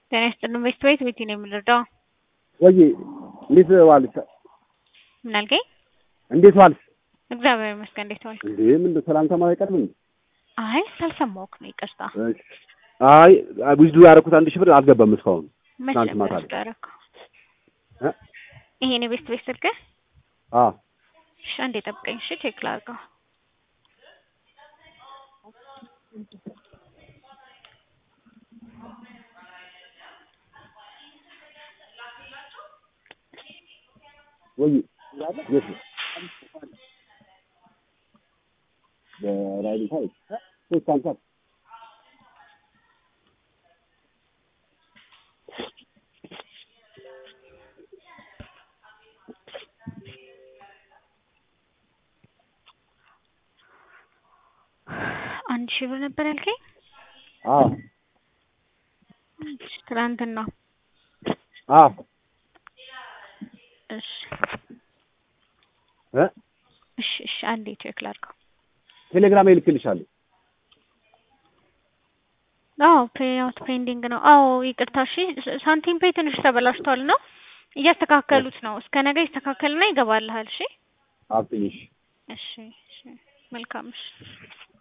ጤና ይስጥልን ቤት ቤት ቤት ነው የምንረዳው። ወይ እንዴት ዋልሽ? ምን አልከኝ? እንዴት ዋልሽ? እግዚአብሔር ይመስገን። እንዴት ዋልክ? እንዴ ምን ሰላምታ ማለት አይቀርም እንዴ? አይ ሳልሰማሁህ ነው ይቅርታ። እሺ። አይ ዊዝዱ ያደረኩት አንድ ሺህ ብር አልገባም እስካሁን። መቼ ትናንት ማታ ነበር ላይ። ያደረገው? እ? ይሄን የቤት ቤት ስልክህ? አዎ እሺ አንዴ ጠብቀኝ። እሺ ቼክ ላድርገው። ወይ የት ነው? በራይል ታይ ሶስት ሃምሳ አንድ ሺህ ብር ነበር ያልከኝ? አዎ እሺ ትናንትና። አዎ እሺ እ እሺ እሺ አንዴ ቼክ ላድርገው። ቴሌግራም ይልክልሻለሁ። አዎ ፔይአውት ፔንዲንግ ነው። አዎ ይቅርታ። እሺ ስ- ሳንቲም ፔይ ትንሽ ተበላሽቷል ነው እያስተካከሉት ነው። እስከ ነገ ይስተካከልና ይገባልሃል። እሺ አብትኝሽ እሺ እሺ መልካም እሺ